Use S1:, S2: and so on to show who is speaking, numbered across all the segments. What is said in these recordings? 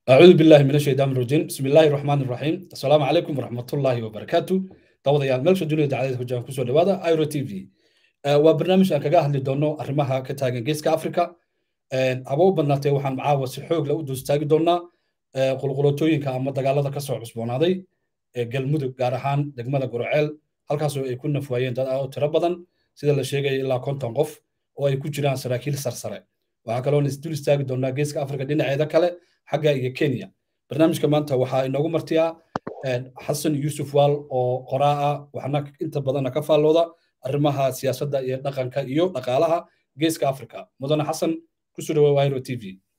S1: أعوذ بالله من الشيطان الرجيم بسم الله الرحمن الرحيم السلام عليكم ورحمة الله وبركاته دawadayaal meelsha dunida dacdadeed hojaan kusoo dhawaada iro t v waa barnaamij aan kaga hadli doono arrimaha ka taagan geeska africa haba u badnaatee waxaan caawa si xoog leh u duustaagi doonaa qulqulotooyinka ama dagaalada ka soo cusboonaaday ee galmudug gaar ahaan degmada gurceel halkaasoo ay ku nafwaayeen dad oo tiro badan sida la sheegaya ilaa konton qof oo ay ku jiraan saraakiil sarsare waxaa kaloon isdul istaagi doonaa geeska africa dhinaceeda kale xagga iyo kenya barnaamijka maanta waxaa inoogu martiyaa xasan yuusuf waal oo qoraa ah waxna inta badanna ka faallooda arrimaha siyaasadda iyo dhaqanka iyo dhaqaalaha geeska africa mudane xasan kusoo dhawaa wahiro t v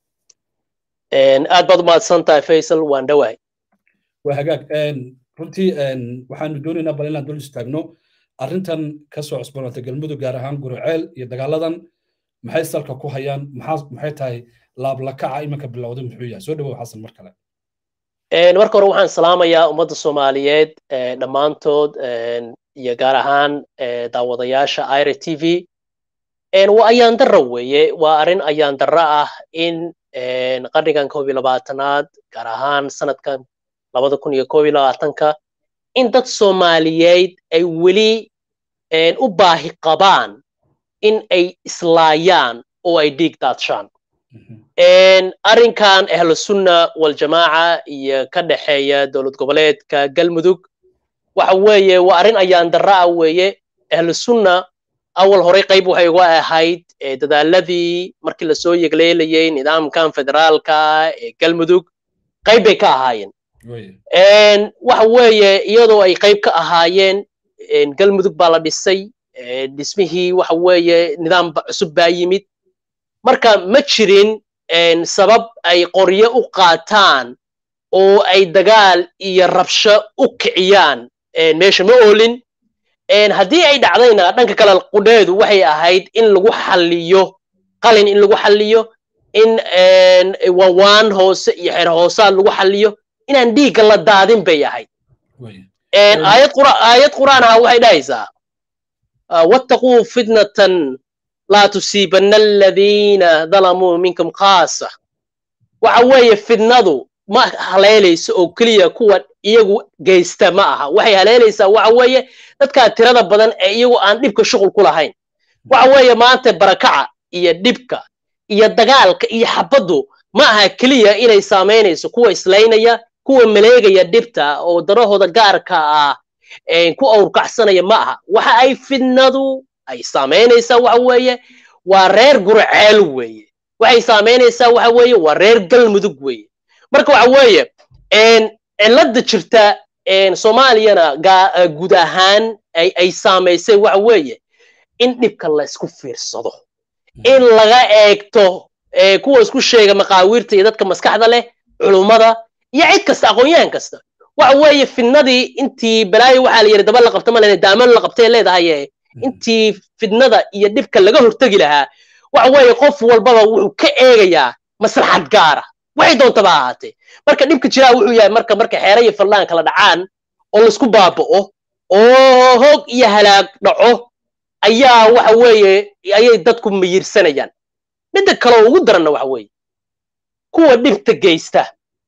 S2: aad baad umahadsan tahay faysal waan dhowahay
S1: waa hagaag runtii waxaanu doonaynaa bal inaan dul istaagno arrintan ka soo cusboonaatay galmudug gaar ahaan guriceel iyo dagaaladan maxay salka ku hayaan maxay tahay laablakaca iminka bilowday muxuu yahay soo dhawow xasan mar kale
S2: marka hore waxaan salaamayaa ummadda soomaaliyeed dhammaantood iyo gaar ahaan daawadayaasha ira t v waa ayaan darra weeye waa arrin ayaan darra ah in qarnigan koob iyo labaatanaad gaar ahaan sanadkan labada kun iyo koob iyo labaatanka in dad soomaaliyeed ay weli u baahi qabaan in ay islaayaan oo ay dhiig daadshaan arrinkan ahlusunna waljamaaca iyo ka dhexeeya dowlad goboleedka galmudug waxa weeye waa arrin ayaan darra ah weeye ahlusunna awal horey qayb waxay uga ahayd dadaaladii markii lasoo yegleelayay nidaamkan federaalka ee galmudug qayb bay ka ahaayeen waxa weeye iyadoo ay qayb ka ahaayeen galmudug baa la dhisay dhismihii waxa weeye nidaam cusub baa yimid marka ma jirin sabab ay qoryo u qaataan oo ay dagaal iyo rabsho u kiciyaan meesha ma oolin haddii ay dhacdayna dhanka kale qudheedu waxay ahayd in lagu xalliyo qalin in lagu xalliyo in wawaan hoose iyo xeer hoosaad lagu xalliyo inaan dhiigga la daadin bay ahayd aayad qur'aan aha waxay dhahaysaa wattaquu fitnatan laa tusiibanna aladiina dalamuu minkum khaasa waxa weeye fidnadu ma haleelayso oo keliya kuwa iyagu geysta ma aha waxay haleelaysaa waxa weeye dadkaa tirada badan ee iyagu aan dhibka shuqul ku lahayn waxa weeye maanta barakaca iyo dhibka iyo dagaalka iyo xabaddu ma aha keliya inay saamaynayso kuwa islaynaya kuwa maleegaya dhibta oo darahooda gaarka ah ku awrkacsanaya ma aha waxa ay fidnadu ay saamaynaysaa waxa weeye waa reer gurceel weeye waxay saamaynaysaa waxa weeye waa reer galmudug weeye marka waxa weeye cilladda jirta soomaaliyana guud ahaan ay saamaysay waxa weeye in dhibka la isku fiirsado in laga eegto kuwa isku sheega maqaawiirta iyo dadka maskaxda leh culummada iyo cid kasta aqoon-yahan kasta waxa weeye fidnadii intii balaayo waxaa la yidhi daba la qabta malene daaman la qabtay leedahay intii fidnada iyo dhibka laga hortegi lahaa waxa weeye qof walbaba wuxuu ka eegayaa maslaxad gaara waxay doontaba ahaatee marka dhibka jiraa wuxuu yahay marka marka xeere iyo faldhaan kala dhacaan oo laisku baaba'o oo hoog iyo halaag dhaco ayaa waxa weeye ayay dadku miyirsanayaan midda kale oo ugu daranna waxa weeye kuwa dhibta geysta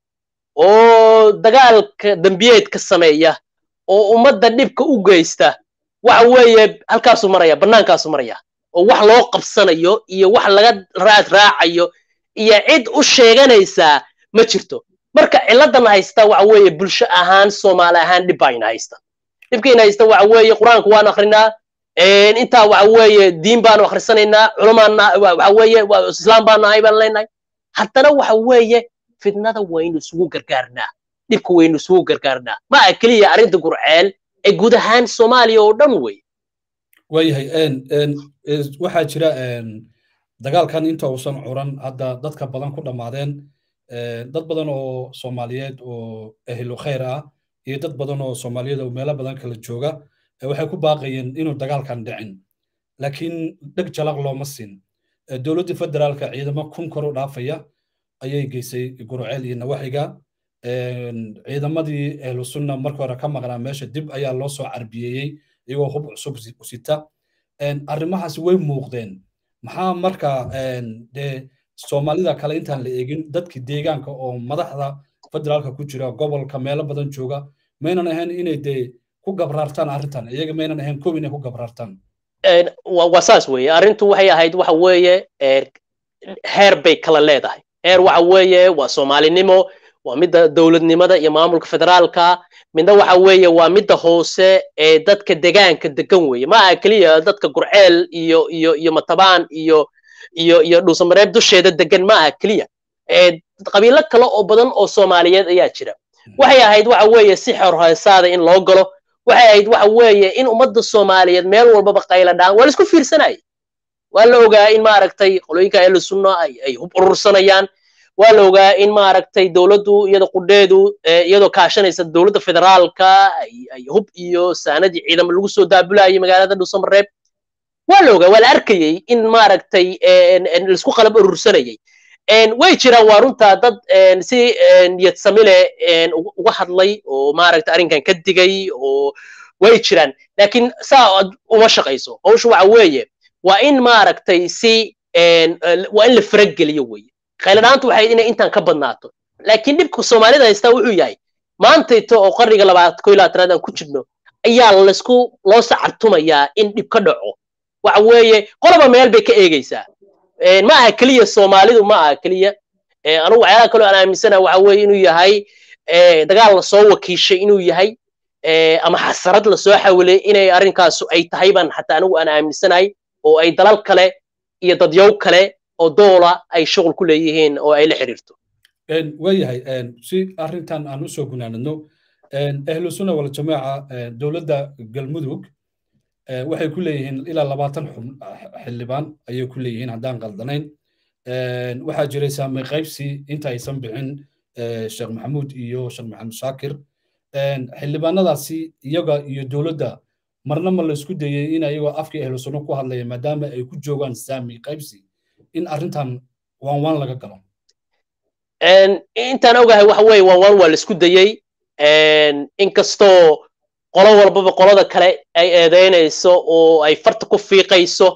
S2: oo dagaalka dembiyeedka sameeya oo ummadda dhibka u geysta waxa weeye halkaasuu maraya bannaankaasu maraya oo wax loo qabsanayo iyo wax laga raad raacayo iyo cid u sheeganaysaa ma jirto marka cilladan haysta waxa weeye bulsho ahaan soomaali ahaan dhib baa ina haysta dhibkayna haysta waxa weeye qur-aanku waanu akrinaa intaa waxa weeye diin baanu akhrisanaynaa culamaana waxa weeye islaam baanu ahay baan leenahay haddana waxa weeye fidnada waynu isugu gargaarnaa dhibka waynu isugu gargaarnaa ma aha keliya arrinta gurceel ee guud ahaan soomaaliya oo dhan wey
S1: waayahay waxaa jira dagaalkan inta uusan curan hadda dadka badan ku dhammaadeen dad badan oo soomaaliyeed oo ehlu khayr ah iyo dad badan oo soomaaliyeed oo meelo badan kala jooga waxay ku baaqayeen inuu dagaalkan dhicin laakiin dheg jalaq looma siin dowladda federaalka ciidamo kun kor u dhaafaya ayay geysay gurceel iyo nawaxiga ciidamadii ahlu sunna marka hore ka maqnaa meesha dib ayaa loo soo carbiyeeyey iyagoo hub cusub sita arrimahaasi way muuqdeen maxaa marka dee soomaalida kale intaan la eegin dadkii deegaanka oo madaxda federaalka ku jira gobolka meelo badan jooga maynan ahayn inay dee ku gabraartaan arrintan iyaga maynan ahayn kow inay ku gabraartaan
S2: waa saas weeye arrintu waxay ahayd waxa weeye heer bay kala leedahay heer waxa weeye waa soomaalinimo waa midda dowladnimada iyo maamulka federaalka midna waxa weeye waa midda hoose ee dadka degaanka degan weeye ma aha keliya dadka gurceel iyo iyo iyo matabaan iyo iyo iyo dhuusamareeb dusheeda degan ma aha keliya qabiilo kale oo badan oo soomaaliyeed ayaa jira waxay ahayd waxa weeye si xorhaysaada in loo galo waxay ahayd waxa weeye in ummadda soomaaliyeed meel walbaba qayla dhaan waa laisku fiirsanayay waa la ogaa in maaragtay qolooyinka ahlu sunna ay ay hub urursanayaan waa la ogaa in maaragtay dowladdu iyada qudheedu iyadoo kaashanaysa dowladda federaalka ay hub iyo saanadii ciidamo lagu soo daabulayay magaalada dhuusamareeb waa la ogaa waa la arkayey in maaragtay laisku qalab urursanayay way jiraan waa runtaa dad si niyad samile uga hadlay oo maaragtay arrinkan ka digay oo way jiraan laakiin saa uma shaqayso hawshu waxa weeye waa in maaragtay si waa in la farageliyo weeye khayladhaantu waxay inay intaan ka badnaato laakiin dhibka soomaalida haystaa wuxuu yahay maantayto oo qarniga labaad ko labaatanaad aan ku jirno ayaa laysku loo sacartumayaa in dhib ka dhaco waxa weeye qoloba meel bay ka eegaysaa ma aha keliya soomaalidu ma aha keliya anugu waxyaalaha kaloo aan aaminsana waxa weeye inuu yahay dagaal lasoo wakiishay inuu yahay ama xasarad lasoo xawilay inay arrinkaasu ay tahay baan xataa anigu aan aaminsanahay oo ay dalal kale iyo dadyow kale oo doola ay shuqul ku leeyihiin oo ay la xiriirto
S1: waayahay si arrintan aan usoo gunaanadno ahlu sunna wal jamaaca dowladda galmudug waxay ku leeyihiin ilaa labaatan xildhibaan ayay ku leeyihiin haddaan qaldanayn waxaa jiray saamay qaybsi inta aysan bixin sheekh maxamuud iyo sheekh maxamed shaakir xildhibaanadaasi iyaga iyo dowladda marna ma laysku dayey in ayagoo afkii ahlu sunno ku hadlaya maadaama ay ku joogaan saami qaybsi in arrintan waan waan laga galo
S2: intaan ogahay waxa weeye waan waan waa laisku dayey inkastoo qolo walbaba qolada kale ay eedaynayso oo ay farta ku fiiqayso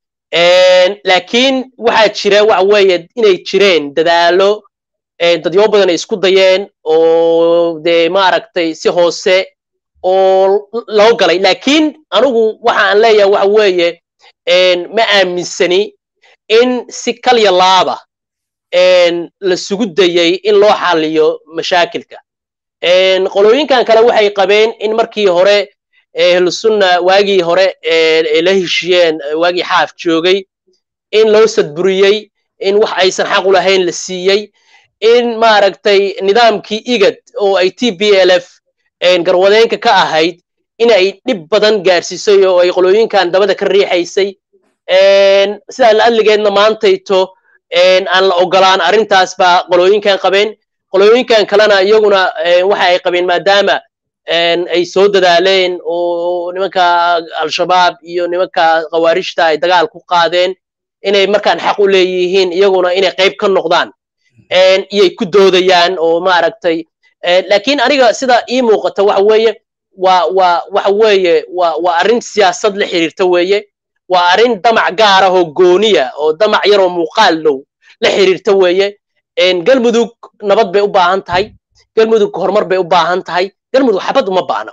S2: laakiin waxaa jira waxa weeye inay jireen dadaalo dadyo badan ay isku dayeen oo dee maaragtay si hoose oo loo galay laakiin anigu waxa aan leeyahay waxa weeye ma aaminsani in si kalya laaba lasugu dayey in loo xaliyo mashaakilka qolooyinkan kale waxay qabeen in markii hore ahlusunna waagii hore la heshiyeen waagii xaaf joogay in loo sadburiyey in wax aysan xaq u lahayn la siiyey in maaragtay nidaamkii igad oo ay t b l f garwadeenka ka ahayd in ay dhib badan gaarsiisay oo ay qolooyinkan dabada ka riixaysay sidaa la adligeedna maantayto aan la ogolaan arrintaas baa qolooyinkan qabeen qolooyinkan kalena iyaguna waxa ay qabeen maadaama ay soo dadaaleen oo nimanka al-shabaab iyo nimanka khawaarijta ay dagaal ku qaadeen inay markaan xaq u leeyihiin iyaguna inay qayb ka noqdaan iyay ku doodayaan oo maaragtay laakiin aniga sida ii muuqata waxa weeye waa waa waxa weeye waa waa arrin siyaasad la xiriirta weeye waa arrin damac gaar ah oo gooniya oo damac yar oo muuqaal dhow la xiriirta weeye galmudug nabad bay u baahan tahay galmudug horumar bay u baahan tahay galmudug xabad uma baahna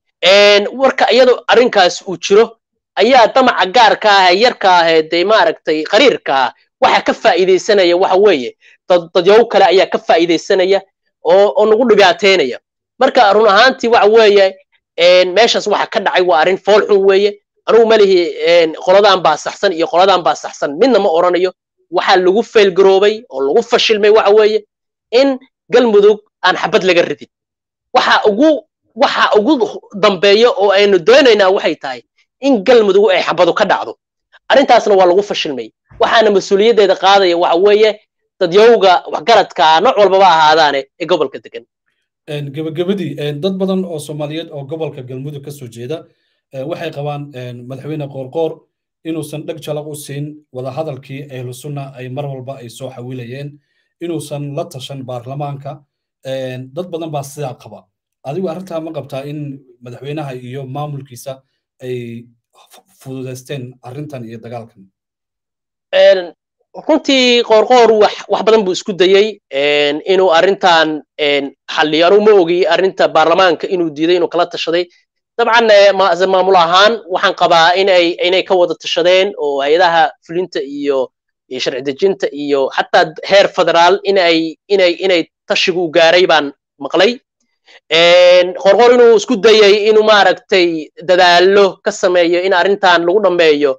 S2: warka iyadoo arrinkaas uu jiro ayaa damaca gaarka ah yarka ah dee maaragtay qariirka ah waxa ka faa'iidaysanaya waxa weeye dadyow kale ayaa ka faa'iidaysanaya oo oo nagu dhibaateynaya marka run ahaantii waxa weeye meeshaas waxa ka dhacay waa arrin fool xun weeye anugu malihi qoladan baa saxsan iyo qoladan baa saxsan midna ma oranayo waxaa lagu faylgaroobay oo lagu fashilmay waxa weeye in galmudug aan xabad laga ridin waxa ugu waxa ugu dambeeya oo aynu doonaynaa waxay tahay in galmudug ay xabadu ka dhacdo arrintaasna waa lagu fashilmay waxaana mas-uuliyaddeeda qaadaya waxa weeye dadyowga waxgaradka nooc walbaba ahaadaane ee gobolka degan
S1: gebagabadii dad badan oo soomaaliyeed oo gobolka galmudug ka soo jeeda waxay qabaan madaxweyne qoorqoor inuusan dheg jalaq u siin wadahadalkii ahlu sunna ay mar walba ay soo xawilayeen inuusan la tashan baarlamaanka dad badan baa sidaa qaba adigu arrintaa ma qabtaa in madaxweynaha iyo maamulkiisa ay fududaysteen arrintan iyo dagaalkan
S2: runtii qoorqoor wax wax badan buu isku dayey inuu arrintan xalliyo anugu ma ogi arrinta baarlamaanka inuu diiday inuu kala tashaday dabcan maamul ahaan waxaan qabaa inay inay ka wada tashadeen oo hay-adaha fulinta iyo sharci dejinta iyo xataa heer federaal inay inay inay tashigu u gaaray baan maqlay qorqor inuu isku dayay inuu maaragtay dadaallo ka sameeyo in arrintan lagu dhammeeyo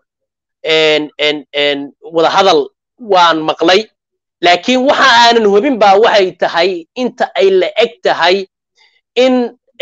S2: wadahadal waan maqlay laakiin waxa aanan hubin ba waxay tahay inta ay la eg tahay in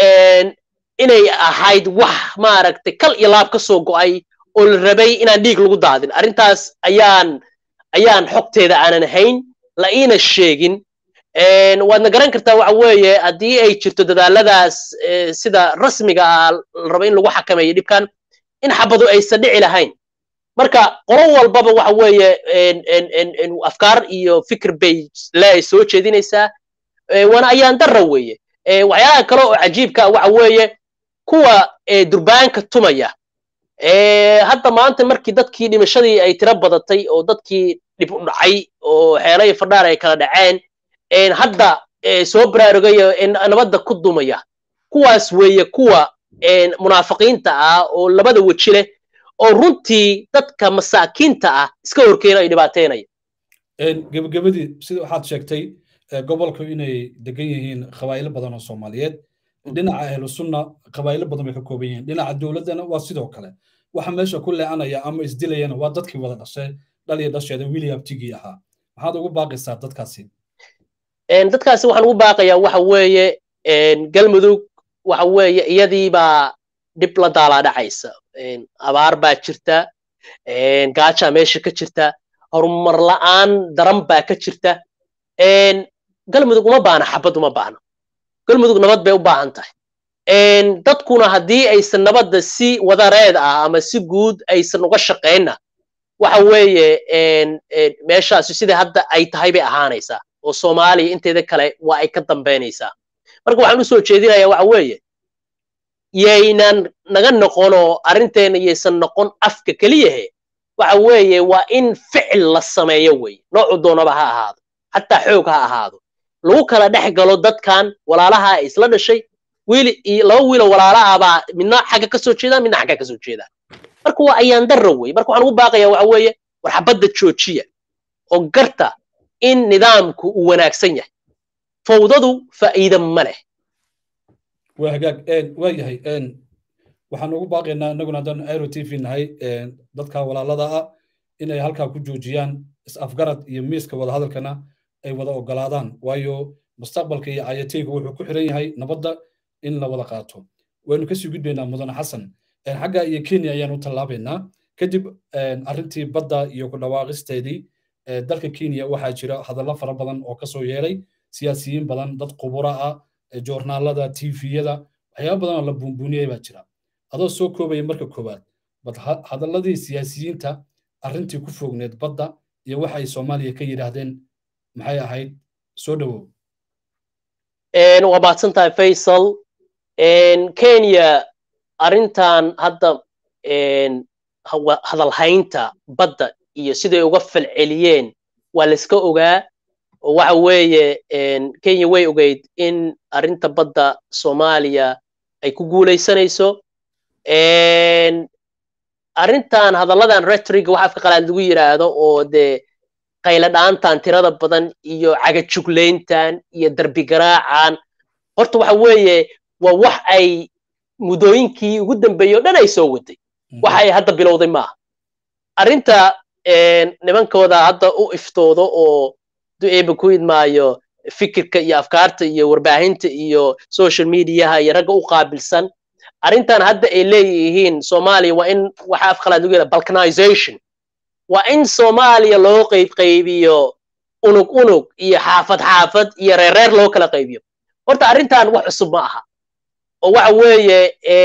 S2: inay ahayd wax maaragtay kal iyo laab ka soo go'ay oo la rabay inaan dhiig lagu daadin arrintaas ayaan ayaan xogteeda aanan hayn la iina sheegin waadna garan kartaa waxa weeye haddii ay jirto dadaaladaas sida rasmiga ah la rabo in lagu xakameeyo dhibkan in xabadu aysan dhici lahayn marka qolo walbaba waxa weeye afkaar iyo fikir bay le soo jeedinaysaa waana ayaan darra weeye waxyaalaha kale oo cajiibka waxa weeye kuwa durbaanka tumaya hadda maanta markii dadkii dhimashadii ay tiro badatay oo dadkii dhib u dhacay oo xeelo iyo fadhaar ay kala dhaceen hadda soo baraarugayo nabadda ku dumaya kuwaas weeye kuwa munaafiqiinta ah oo labada weji leh oo runtii dadka masaakiinta ah iska horkeena ay dhibaateynaya
S1: gebagabadii sida waxaad sheegtay gobolku inay degan yihiin qabaa'ilo badan oo soomaaliyeed dhinaca ahlu sunna qabaa'ilo badan bay ka kooban yihiin dhinaca dowladdana waa sidoo kale waxa meesha ku leecanaya ama isdilayana waa dadkii wada dhashay dhal iyo dhasheeda william tigii ahaa maxaad ugu baaqaysaa dadkaasi
S2: dadkaasi waxaan ugu baaqayaa waxa weeye galmudug waxa weeye iyadiibaa dhib la daalaa dhacaysa abaar baa jirta gaajaa meesha ka jirta horumar la'aan daran baa ka jirta galmudug uma baahna xabad uma baahno galmudug nabad bay u baahan tahay dadkuna haddii aysan nabadda si wadareed ah ama si guud aysan uga shaqaynna waxa weeye meeshaasi sida hadda ay tahay bay ahaanaysaa oo soomaaliya inteeda kale waa ay ka dambaynaysaa marka waxaan u soo jeedinayaa waxa weeye yaynan naga noqonoo arrinteena yaysan noqon afka keliyahe waxa weeye waa in ficil la sameeyo weeye noocu doonaba ha ahaado xataa xoog ha ahaado lagu kala dhex galo dadkan walaalaha isla dhashay wiil iyo laba wiiloo walaala ah baa midna xagga ka soo jeeda midna xagga ka soo jeeda marka waa ayaan darra wey marka waxaan ugu baaqayaa waxa weeye war xabadda joojiya oo garta in nidaamku uu wanaagsan yahay fawdadu faa'iida ma leh
S1: waa hagaag waa yahay waxaan ugu baaqaynaa innaguna haddaan airo t v nahay dadka walaalada ah inay halkaa ku joojiyaan is-afgarad iyo miiska wadahadalkana ay wada ogolaadaan waayo mustaqbalka iyo ayatiga wuxuu ku xiran yahay nabadda in la wada qaato waynu kasii gudbaynaa mudane xasan xagga iyo kenya ayaan u tallaabaynaa kadib arrintii badda iyo ku dhawaaqisteedii dalka kenya waxaa jira hadallo fara badan oo kasoo yeelay siyaasiyiin badan dad qubura ah joornaalada tviyada waxyaaba badan oo la buunbuuniyey baa jira adoo soo koobaya marka koowaad bad hadalladii siyaasiyiinta arrintii ku foogneed badda iyo waxa ay soomaaliya ka yidhaahdeen maxay ahayd soo dhowow
S2: waa mahadsan tahay faysal kenya arrintan hadda hadalhaynta badda iyo siday uga falceliyeen waa layska ogaa oo waxa weeye kenya way ogeyd in arrinta badda soomaaliya ay ku guulaysanayso arrintan hadalladan retriga waxa afka qalaad lagu yidhaahdo oo dee qayla dhaantan tirada badan iyo cagajuglayntan iyo darbigaraacan horta waxa weeye waa wax ay muddooyinkii ugu dambeeyey o dhan ay soo waday waxa ay hadda bilowday maaha arrinta nimankooda hadda u iftoodo oo duceeba ku idmaayo fikirka iyo afkaarta iyo warbaahinta iyo social mediaha iyo ragga u qaabilsan arrintan hadda ay leeyihiin soomaaliya waa in waxa afqalaad lagu yidhaha balkanization waa in soomaaliya loo qaybqaybiyo unug unug iyo xaafad xaafad iyo reereer loo kala qaybiyo horta arrintan wax cusub ma aha oo waxa weeye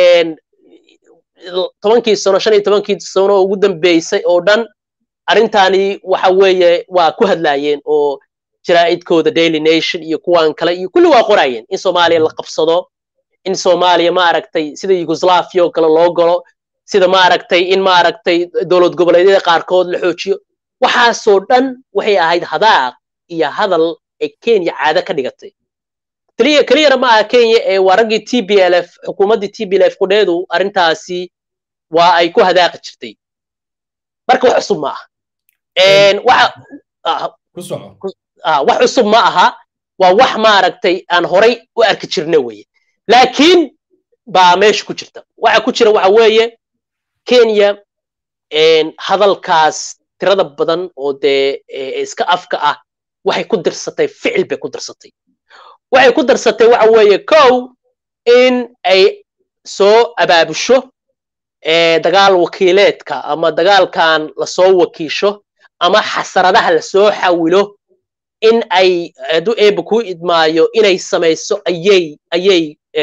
S2: tobankii sano shan iyo tobankii sano oo ugu dambeysay oo dhan arrintani waxa weeye waa ku hadlaayeen oo jaraa'idkooda daily nation iyo kuwan kale iyo kulli waa qorayeen in soomaaliya la qabsado in soomaaliya maaragtay sida yugoslaafia oo kale loo galo sida maaragtay in maaragtay dowlad goboleedyada qaarkood la xoojiyo waxaasoo dhan waxay ahayd hadaaq iyo hadal ay kenya caado ka dhigatay keliya keliyana ma aha kenya ee waa raggii t b l f xukuumaddii t b l f qudheedu arrintaasi waa ay ku hadaaqi jirtay marka wax cusub ma aha wax cusub ma aha waa wax maaragtay aan horay u arki jirna weye laakiin baa meesha ku jirta waxa ku jira waxa weeye kenya hadalkaas tirada badan oo dee iska afka ah waxay ku dirsatay ficil bay ku dirsatay waxay ku darsatay waxa weeye kow in ay soo abaabusho dagaal wakiileedka ama dagaalkan lasoo wakiisho ama xasaradaha lasoo xawilo in ay hadduu eeba ku idmaayo inay samayso ayay ayay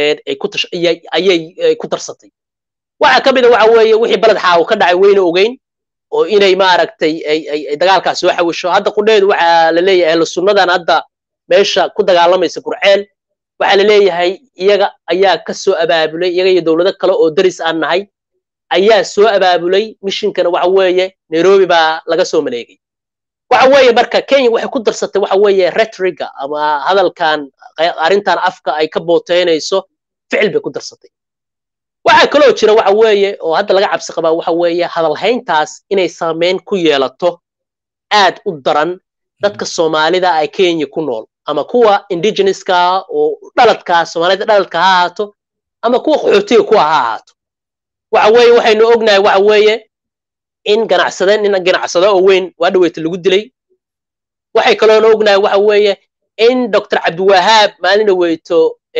S2: ayay ku darsatay waxa ka mida waxa weeye wixii baled xaawo ka dhacay weyna ogeyn oo inay maaragtay ay dagaalkaas soo xawisho hadda qudheedu waxaa la leeyahay ahlu sunnadan hadda meesha ku dagaalamaysa gurceel waxaa la leeyahay iyaga ayaa ka soo abaabulay iyaga iyo dowlado kale oo daris aan nahay ayaa soo abaabulay mishinkana waxa weeye nairobi baa laga soo maleegay waxa weeye marka kenya waxay ku darsatay waxa weeye retriga ama hadalkan arrintan afka ay ka booteynayso ficil bay ku darsatay waxaa kaloo jira waxa weeye oo hadda laga cabsi qabaa waxa weeye hadalhayntaas inay saameyn ku yeelato aad u daran dadka soomaalida ay kenya ku nool ama kuwa indigenouska oo dhaladka soomaalida dhaladka ha ahaato ama kuwa qaxootiga kuwa ha ahaato waxa weeye waxaynu ognahay waxa weeye in ganacsade nin ganacsado oo weyn waa dhaweyta lagu dilay waxay kaloona ognahay waxa weeye in dr cabdiwahaab maalin dhaweyto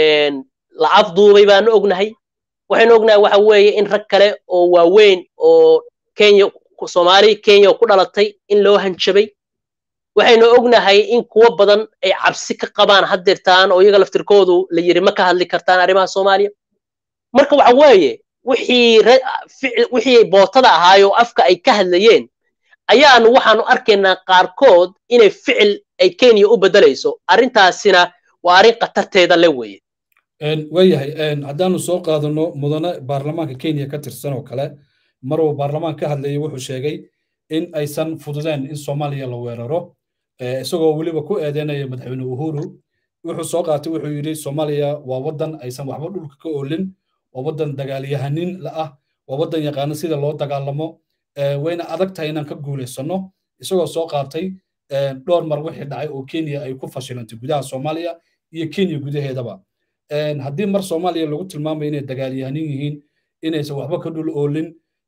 S2: la afduubay baanu ognahay waxaynu ognahay waxa weeye in rag kale oo waaweyn oo kenya soomaali kenya ku dhalatay in loo hanjabay waxaynu ognahay in kuwo badan ay cabsi ka qabaan haddeertaan oo iyaga laftirkoodu la yiri ma ka hadli kartaan arrimaha soomaaliya marka waxa weeye wixii wixii bootada ahaay oo afka ay ka hadlayeen ayaanu waxaanu arkaynaa qaarkood inay ficil ay kenya u beddelayso arrintaasina waa arrin khatarteeda le weeye
S1: waayahay haddaanu soo qaadano mudane baarlamaanka kenya ka tirsan oo kale maruu baarlamaan ka hadlayay wuxuu sheegay in aysan fududeen in soomaaliya la weeraro isagoo weliba ku eedeynaya madaxweyne uhuru wuxuu soo qaatay wuxuu yidhi soomaaliya waa waddan aysan waxba dhulka ka oolin waa waddan dagaalyahanin la ah waa waddan yaqaano sida loo dagaalamo wayna adag tahay inaan ka guulaysano isagoo soo qaatay dhowr mar wixii dhacay oo kenya ay ku fashilantay gudaha soomaaliya iyo kenya gudaheedaba haddii mar soomaaliya lagu tilmaamayo inay dagaalyahanin yihiin inaysan waxba ka dhul oolin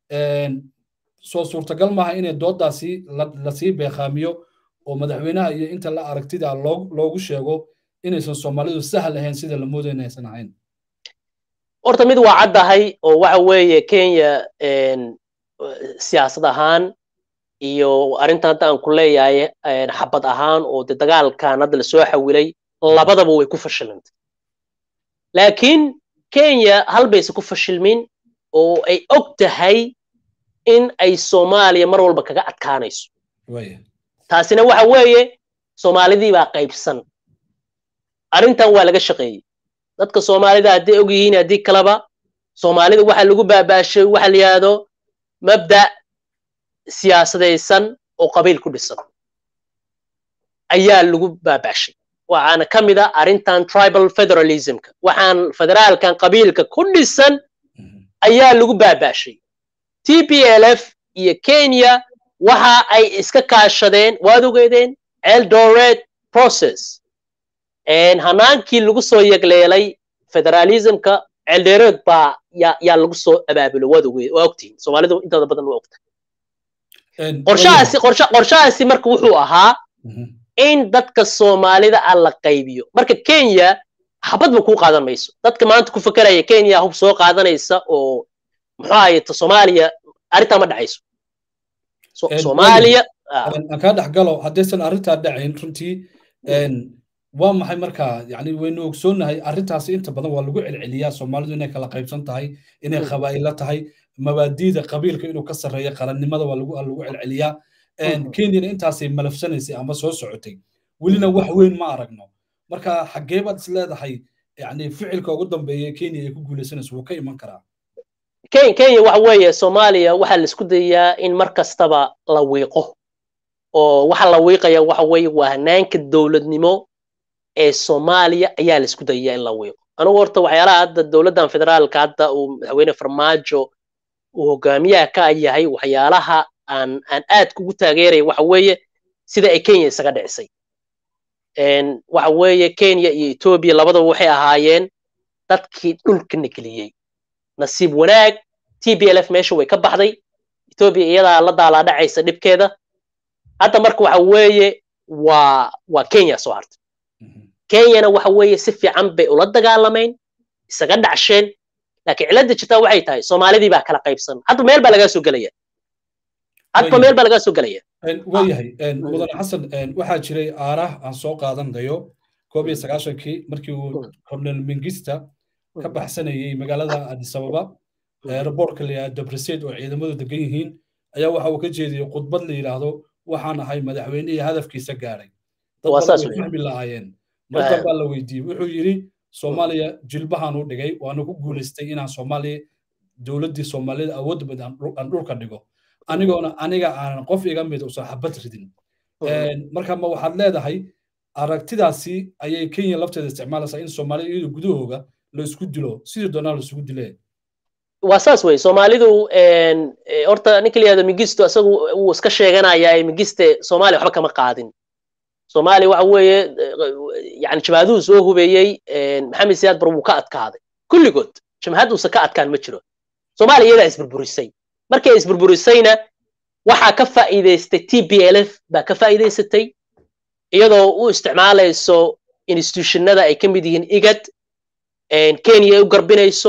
S1: soo suurtagal maaha inay doodaasi lasii beeqaamiyo oo madaxweynaha iyo inta la aragtida loogu sheego inaysan soomaalidu sahal ahayn sida la moodayo inaysan ahayn
S2: horta mid waa caddahay oo waxa weeye kenya siyaasad ahaan iyo arrintan hadda aan ku leeyahay xabad ahaan oo de dagaalkan hadda lasoo xawilay labadaba way ku fashilantay laakiin kenya hal bayse ku fashilmin oo ay og tahay in ay soomaaliya mar walba kaga adkaanayso taasina waxa weeye soomaalidii baa qaybsan arrintan waa laga shaqeeyey dadka soomaalida hadday og yihiin haddii kaleba soomaalida waxa lagu baabaashay waxa la yidhaahdo mabda' siyaasadaysan oo qabiil ku dhisan ayaa lagu baabaashay waxaana ka mid a arrintan tribal federalismka waxaan federaalkan qabiilka ku dhisan ayaa lagu baabaashay t p l f iyo kenya waxa ay iska kaashadeen waad ogeedeen eldoret process hanaankii lagu soo yegleelay federalismka eldoret baa yaa lagu soo abaabulo waad ogeed waa ogtihin soomaalidu intooda badan waa ogta qorshahaasi qorshahaasi marka wuxuu ahaa in dadka soomaalida ah la qaybiyo marka kenya habadba kuu qaadan mayso dadka maanta ku fakeraya kenya hub soo qaadanaysa oo muxuu ahayta soomaaliya arrintaa ma dhacayso soomaaliya
S1: aan kaa dhex galo haddaysan arrintaa dhacayn runtii waa maxay markaa yani waynu ogsoonnahay arrintaasi inta badan waa lagu celceliyaa soomaalidu inay kala qaybsan tahay inay qabaa'ilo tahay mabaadiida qabiilka inuu ka sarreeya qarannimada waa lagu celceliyaa kenyana intaasay malafsanaysay ama soo socotay welina wax weyn ma aragno marka xaggee baad is leedahay yani ficilka ugu dambeeya kenya ay ku guulaysanayso wuu ka iman karaa
S2: kenya waxa weeye soomaaliya waxaa la isku dayaa in mar kastaba la wiiqo oo waxa la wiiqaya waxa weeye waa hanaanka dowladnimo ee soomaaliya ayaa la isku dayaya in la wiiqo anugu horta waxyaalaha hadda dowladdan federaalka hadda uu madaxweyne farmaajo uu hogaamiyaha ka yahay waxyaalaha aan aan aad kugu taageeraya waxa weeye sida ay kenya isaga dhicisay waxa weeye kenya iyo etoobiya labadaba waxay ahaayeen dadkii dhulka negeliyey nasiib wanaag t b l f meesha way ka baxday etoobiya iyadaa la daalaadhacaysa dhibkeeda hadda marka waxa weeye waa waa kenya soo hartay kenyana waxa weeye si fiican bay ula dagaalamayn isaga dhacsheen laakiin cilada jirtaa waxay tahay soomaalidii baa kala qaybsan hadda meel baa lagaa soo gelaya hadba meel baa lagaa soo gelaya
S1: waayahay mudane xasan waxaa jiray aarah aan soo qaadanayo koob iyo sagaashankii markii uu cornel mengista ka baxsanayey magaalada addis ababa aerobortka la yidhahdo debriseed oo ciidamadu degan yihiin ayaa waxa uu ka jeediyey khudbad la yidhaahdo waxaan ahay madaxweynihii hadafkiisa gaadhay dad badan way fahmi lahaayeen markan baa la weydiiyey wuxuu yidhi soomaaliya jilbahaan u dhigay waana ku guulaystay inaan soomaaliya dowladdii soomaalida awoodda bad aan dhulka dhigo anigoona aniga aanan qof iga mid usan xabad ridin marka ma waxaad leedahay aragtidaasi ayay kenya lafteeda isticmaalaysaa in soomaalida iyadu gudahooga la isku dilo sidii doonaa la isugu dilee
S2: waa saas wey soomaalidu horta ninka la yihahdo migisto isagu wuu iska sheeganayaa migiste soomaaliya waxba kama qaadin soomaaliya waxa weeye yani jabhaduhu soo hubeeyey maxamed siyaad bar wuu ka adkaaday kulligood jabhad uusan ka adkaan ma jiro soomaaliya iyadaa isburburisay markay isburburisayna waxaa ka faa'iidaystay t b l f baa ka faa'iidaysatay iyadoo u isticmaalayso institutionada ay ka mid yihiin igad kenya ay u garbinayso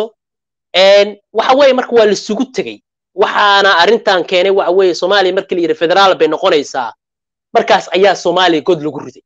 S2: waxa weeye marka waa laisugu tegey waxaana arrintan keenay waxa weeye soomaaliya markii la yidhi federaal bay noqonaysaa markaas ayaa soomaaliya god lagu riday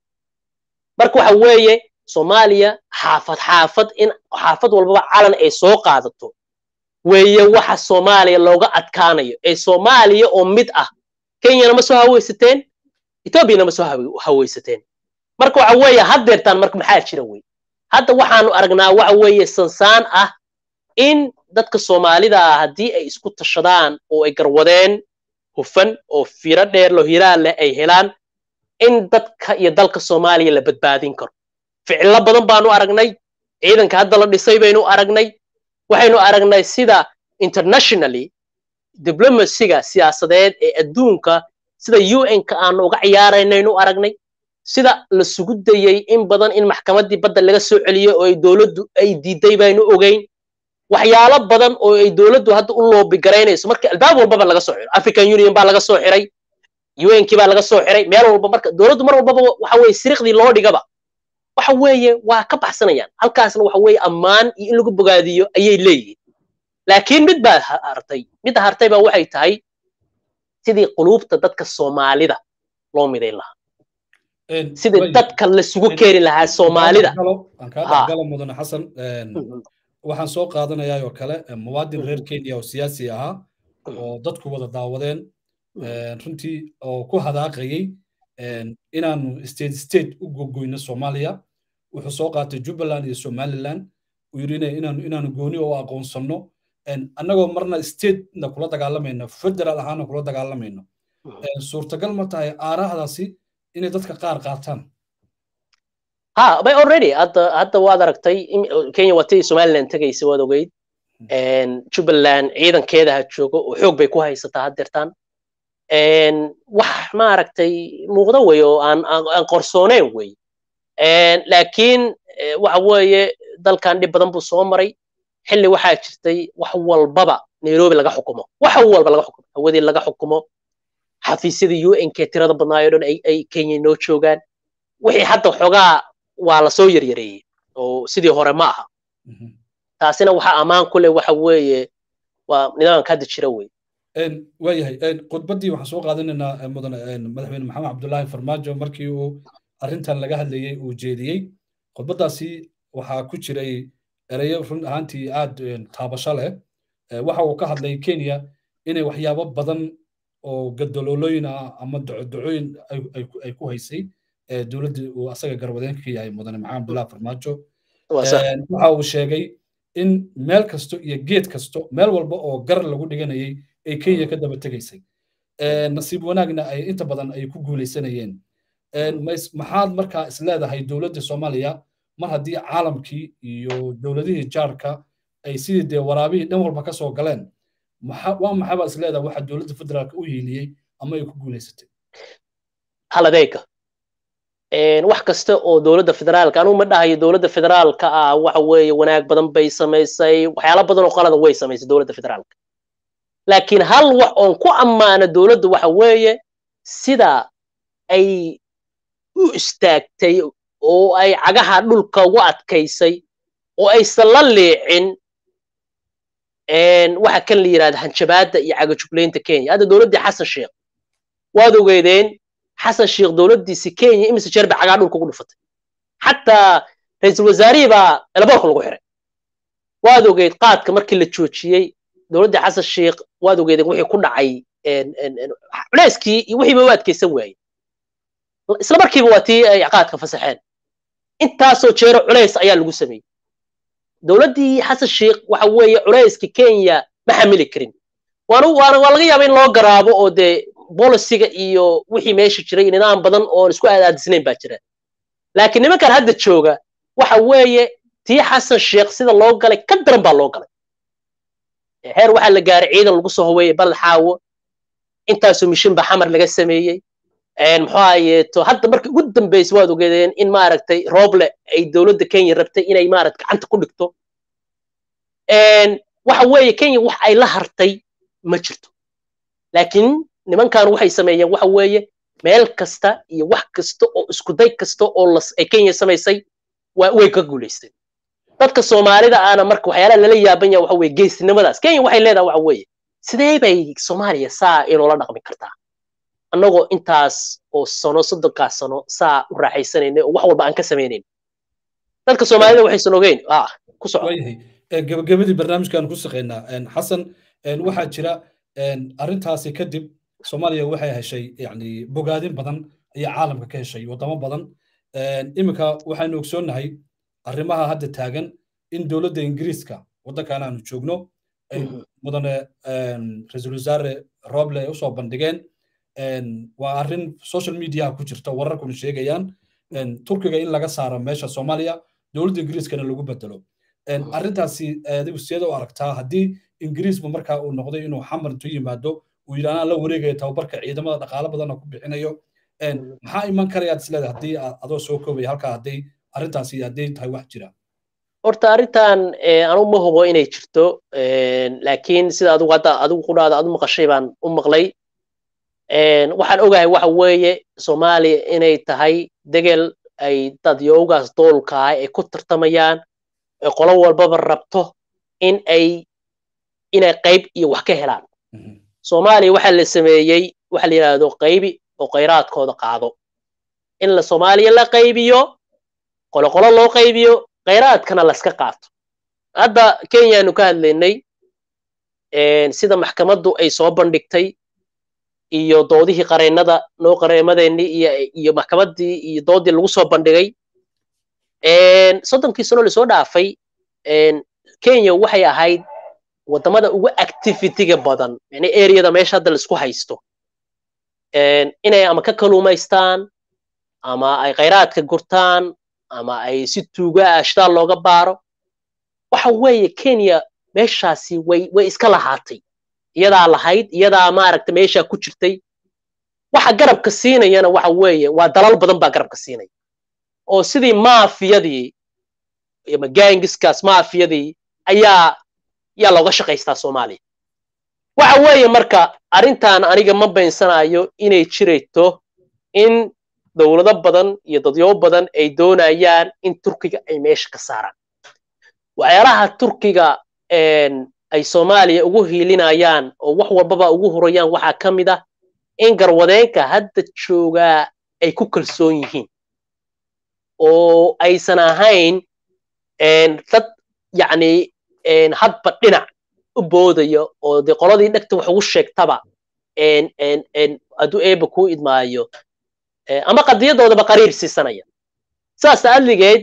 S2: marka waxa weeye soomaaliya xaafad xaafad in xaafad walbaba calan ay soo qaadato weeye waxa soomaaliya looga adkaanayo ee soomaaliya oo mid ah kenyana ma soo hawaysateen etoobiyana ma soo hawaysateen marka waxa weeye haddeertaan marka maxaa jira wey hadda waxaanu aragnaa waxa weeye sansaan ah in dadka soomaalida ah haddii ay isku tashadaan oo ay garwadeen hufan oo firo dheer loo hiraa leh ay helaan in dadka iyo dalka soomaaliya la badbaadin karo ficilo badan baanu aragnay ciidanka hadda la dhisay baynu aragnay waxaynu aragnay sida internationally diblomacyga siyaasadeed ee adduunka sida un-ka aanu uga ciyaaraynaynu aragnay sida la sugu dayey in badan in maxkamaddii badda laga soo celiyo oo ay dowladdu ay diiday baynu ogeyn waxyaalo badan oo ay dowladdu hadda u loobigaraynayso marka albaab walbaba laga soo xiro african union baa laga soo xiray un-kii baa laga soo xiray meel walba marka dowladdu mar walbaba waxa weeye siriqdii loo dhigaba waxa weeye waa ka baxsanayaan halkaasna waxa weeye ammaan iyo in lagu bogaadiyo ayay leeyihiin laakiin mid baa hartay midda hartay baa waxay tahay sidii quluubta dadka soomaalida loo midayn lahaa sidii dadka lasugu keeni lahaa soomaalida
S1: aan kaa dhexgala mudane xasan waxaan soo qaadanayaa oo kale muwaadin reer kenya oo siyaasi ahaa oo dadku wada daawadeen runtii oo ku hadaaqayey inaanu state state u gogoyno soomaaliya wuxuu soo qaatay jubbaland iyo somaliland uu yidhi inaanu inaanu gooni oo aqoonsanno annagoo marna statena kula dagaalamayno federal ahaana kula dagaalamayno suurtagal ma tahay aarahdaasi inay dadka qaar qaataan
S2: ha bay already hadda hadda waad aragtay kenya waa tii somaliland tegaysa waad ogeyd jubbaland ciidankeeda ha joogo oo xoog bay ku haysataa haddeertaan wax maaragtay muuqda wey oo aan aan qorsooneyn wey laakiin waxa weeye dalkan dhib badan buu soo maray xilli waxaa jirtay wax walbaba nairobi laga xukumo wax walba laga xukumo hawadii laga xukumo xafiisyadii un-k tirada badnaayo dhan ay kenya noo joogaan wixii hadda xoogaa waa lasoo yaryareeyey oo sidii hore ma aha taasina waxaa ammaan ku leh waxa weeye waa nidaamka hadda jira wey
S1: waayahay khudbaddii waxaan soo qaadanaynaa mudane madaxweyne maxamed cabdullaahi farmaajo markii uu arrintan laga hadlayey uu jeediyey khudbaddaasi waxaa ku jiray ereyo run ahaantii aad taabasho leh waxa uu ka hadlay kenya inay waxyaabo badan oo gadaloolooyin ah ama docodocooyin ay ku haysay dowladda uu asaga garwadeenka ka yahay mudane maxamed abdullahi farmaajo waxa uu sheegay in meel kasto iyo geed kasto meel walba oo gar lagu dhiganayay ay kenya ka daba tegaysay nasiib wanaagna ay inta badan ay ku guulaysanayeen maxaad markaa isleedahay dowladda soomaaliya mar haddii caalamkii iyo dowladihii jaarka ay sidii dee waraabihii dhan walba ka soo galeen waa maxaabaa isleedahay waxa dowladda federaalka u hiiliyey ama ay ku guulaysatay
S2: haladeega wax kasta oo dowladda federaalka anugu ma dhahayo dowladda federaalka ah waxa weeye wanaag badan bay samaysay waxyaalo badan oo qalada way samaysay dowladda federaalka laakiin hal wax oon ku ammaano dowladda waxa weeye sida ay u istaagtay oo ay cagaha dhulka ugu adkaysay oo aysan la leecin waxa kan la yidhahda hanjabaadda iyo cagajuglaynta kenya hadda dowladdii xasan sheekh waad ogeedeen xasan sheekh dowladdiisi kenya imise jeer bay cagaha dhulka ugu dhufatay xataa ra-iisul wasaarihii baa elaboorka lagu xiray waad ogeed qaadka markii la joojiyey dowladdii xasan sheekh waad ogeedeen wixii ku dhacay culeyskii iyo wixiiba u adkaysan waayey isla markiiba waa tii ay qaadka fasaxeen intaasoo jeero culays ayaa lagu sameeyey dowladdii xasan sheekh waxa weeye culayska kenya ma xamili karin waana waana waa laga yaaba in loo garaabo oo dee bolisiga iyo wixii meesha jiray nidaam badan oon isku aadaadisnayn baa jira laakiin nimankan hadda jooga waxa weeye tii xasan sheekh sida loo galay ka daran baa loo galay heer waxaa la gaaray ciidan lagu soo howeeyey bal xaawo intaasoo mishin baa xamar laga sameeyey muxuu ahayeeto hadda markii ugu dambeysay waad ogeedeen in maaragtay rooble ay dowladda kenya rabtay inay maaragta gacanta ku dhigto waxa weeye kenya wax ay la hartay ma jirto laakiin nimankan waxay sameeyeen waxa weeye meel kasta iyo wax kasta oo iskuday kasta oo ay kenya samaysay way ka guulaysteen dadka soomaalida aana marka waxyaalaha lala yaaban yaha waxa weye geesinimadaas kenya waxay leedahay waxa weeye sidee bay soomaaliya saa inoola dhaqmi kartaa annagoo intaas oo sano soddonkaas sano saa u raaxaysanayna oo wax walba aan ka samaynayn dadka soomaalida waxaysan ogeyn ku soco
S1: gabagabadii barnaamijkan ku shaqaynaa xasan waxaa jira arrintaasi kadib soomaaliya waxay heshay yani bogaadin badan ayaa caalamka ka heshay waddamo badan iminka waxaynu ogsoonnahay arrimaha hadda taagan in dowladda ingiriiska waddankan aanu joogno ay mudane ra-iisul wasaare roble ay usoo bandhigeen waa arrin social mediaha ku jirta wararkuna sheegayaan turkiga in laga saaro meesha soomaaliya dowladda ingiriiskana lagu bedelo arrintaasi adigu sideeda u aragtaa haddii ingiriisba markaa uu noqday inuu xamar intu yimaado uu yidhi anaa la wareegaya tababarka ciidamada dhaqaalo badanna ku bixinayo maxaa iman karayaad isleedahay haddii adoo soo koobaya halkaa hadday arrintaasi hadday tahay wax jira
S2: horta arrintan anugu ma hubo inay jirto laakiin sida adigu hadda adigu qudhaada adu maqashay baan u maqlay waxaan ogahay waxa weeye soomaaliya inay tahay degel ay dad yoogaas doolka ah ay ku tartamayaan ee qolo walbaba rabto in ay inay qayb iyo wax ka helaan soomaaliya waxaa la sameeyey waxa la yidhaahdo qaybi oo khayraadkooda qaado in la soomaaliya la qaybiyo qoloqolo loo qaybiyo khayraadkana laska qaato hadda kenyaanu ka hadlaynay sida maxkamaddu ay soo bandhigtay iyo doodihii qareennada noo qareemadeenii iyo iyo maxkamaddii iyo doodii lagu soo bandhigay soddonkii sano lasoo dhaafay kenya waxay ahayd waddamada ugu activityga badan yani areada meesha hadda laisku haysto inay ama ka kaluumaystaan ama ay khayraadka gurtaan ama ay si tuuga ah shitaal looga baaro waxa weeye kenya meeshaasi way way iska lahaatay iyadaa lahayd iyadaa maaragta meeshaa ku jirtay waxa garabka siinayana waxa weeye waa dalal badan baa garabka siinaya oo sidii maafiyadii ama gangiskaas maafiyadii ayaa yaa looga shaqaystaa soomaaliya waxa weeye marka arrintan aniga ma baysanayo inay jirayto in dowlado badan iyo dadyo badan ay doonayaan in turkiga ay meesha ka saaraan waxyaalaha turkiga ay soomaaliya ugu hiilinayaan oo wax walbaba ugu hurayaan waxaa ka mid ah in garwadeenka hadda joogaa ay ku kalsoon yihiin oo aysan ahayn dad yacni hadba dhinac u boodaya oo dee qoladii dhegta wax ugu sheegtaba hadduu eeba kuu idmaayo ama qadiyadoodaba qariir siisanaya saas adligeed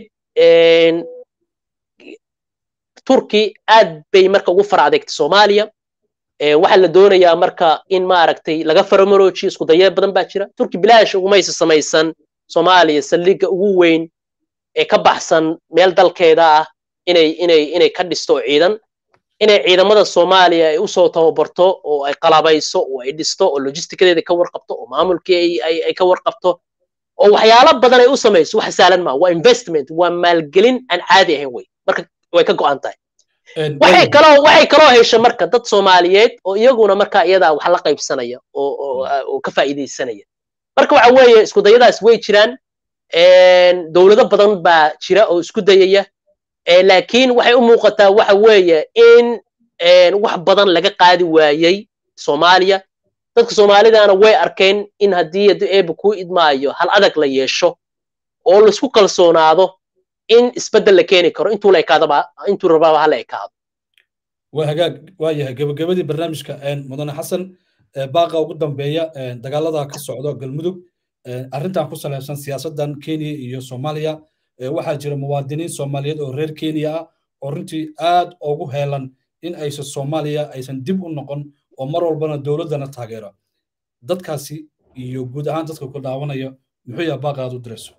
S2: turki aad bay marka ugu fara adeegtay soomaaliya waxaa la doonayaa marka in maaragtay laga faramoroojiyo isku daya badan baa jira turki bilaash ugumaysa samaysan soomaaliya saldhigga ugu weyn ee ka baxsan meel dalkeeda ah inay inay inay ka dhisto oo ciidan inay ciidamada soomaaliya ay usoo tababarto oo ay qalabayso oo ay dhisto oo logistikadeeda ka warqabto oo maamulkii ay ay ka warqabto oo waxyaalo badan ay u samayso wax saalan maa waa investment waa maalgelin aan caadi ahayn wey marka way ka go'an tahay waxay kaloo waxay kaloo hesha marka dad soomaaliyeed oo iyaguna marka iyadaa wax la qaybsanaya oo oo ka faa'iidaysanaya marka waxa weeye isku dayadaas way jiraan dowlado badan baa jira oo isku dayaya laakiin waxay u muuqataa waxa weeye in wax badan laga qaadi waayey soomaaliya dadka soomaalidana way arkeen in haddii haddii eeba kuu idmaayo hal adag la yeesho oo laisku kalsoonaado in isbeddel la keeni karo intuu la ekaadaba intuu rababa hala ekaado
S1: waa hagaag waa yahay gabagabadii barnaamijka mudane xasan baaqa ugu dambeeya dagaalada ka socdo galmudug arrintan ku salaysan siyaasaddan kenya iyo soomaaliya waxaa jira muwaadiniin soomaaliyeed oo reer kenya ah oo runtii aad ugu heelan in aysan soomaaliya aysan dib u noqon oo mar walbana dowladdana taageero dadkaasi iyo guud ahaan dadka ku daawanaya muxuu yaha baaqa aad u dirayso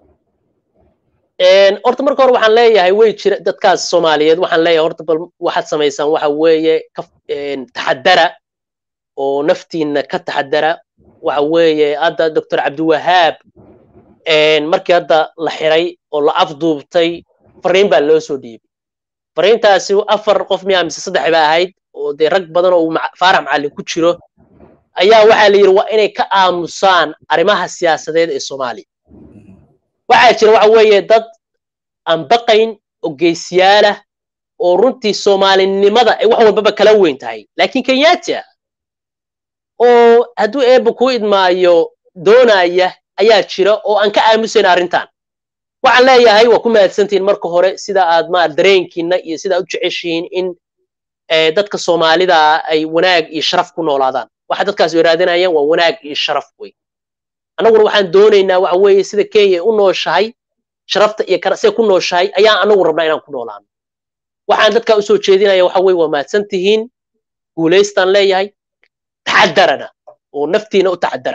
S2: horta marka hore waxaan leeyahay way jira dadkaas soomaaliyeed waxaan leeyahay horta bal waxaad samaysaan waxa weeye taxadara oo naftiinna ka taxadara waxa weeye hadda doctor cabdiwahaab markii hadda la xiray oo la afduubtay fariin baa loo soo dhiibay fariintaasi afar qof miyaa mise saddex ba ahayd oo dee rag badan oo faarax macallin ku jiro ayaa waxaa la yidhi waa inay ka aamusaan arrimaha siyaasadeed ee soomaaliya waxaa jira waxa weeye dad aan baqayn oo geesiyaalah oo runtii soomaalinimada ay wax walbaba kala weyn tahay laakiin kenyaati ah oo hadduu eebba kuu idmaayo doonaya ayaa jira oo aan ka aamusayn arrintan waxaan leeyahay waa ku mahadsantihiin marka hore sida aad ma dareenkiina iyo sida aad u jeceshihiin in dadka soomaalida ay wanaag iyo sharaf ku noolaadaan waxa dadkaas waraadinayaan waa wanaag iyo sharaf wey annaguna waxaan doonaynaa waxa weeye sida kenya u nooshahay sharafta iyo siday ku nooshahay ayaan anagu rabnaa inaan ku noolaano waxaan dadkaa usoo jeedinaya waxa weye waa mahadsan tihiin guulaystaan leeyahay taxadarana oo naftiina u taxadara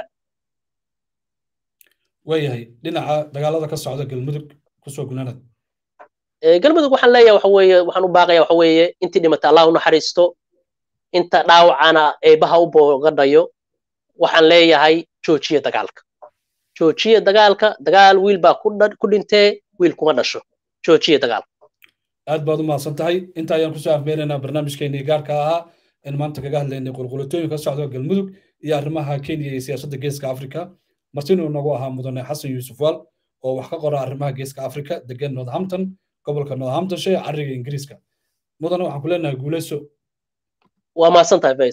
S1: waayahay dhinaca dagaalada ka socda galmudug kusoo gunaanad
S2: galmudug waxaan leeyahay waxa weeye waxaan u baaqaya waxa weeye intii dhimatay allah u naxariisto inta dhaawacana eebaha u boogadhayo waxaan leeyahay joojiya dagaalka joojiya dagaalka dagaal wiil baa ku dhintee wiil kuma dhasho joojiya dagaalka
S1: aad baad u mahadsan tahay inta ayaan kusoo afmeenaynaa barnaamijkeenii gaarka ahaa in maanta kaga hadlaynay qulqulatooyin ka socda galmudug iyo arrimaha kenya iyo siyaasadda geeska afrika martinuu nagu ahaa mudane xasan yuusuf waal oo wax ka qora arrimaha geeska afrika degan northampton gobolka northamptonshire cariga ingiriiska mudane waxaan ku leenahay guuleyso
S2: waa mahadsan tahay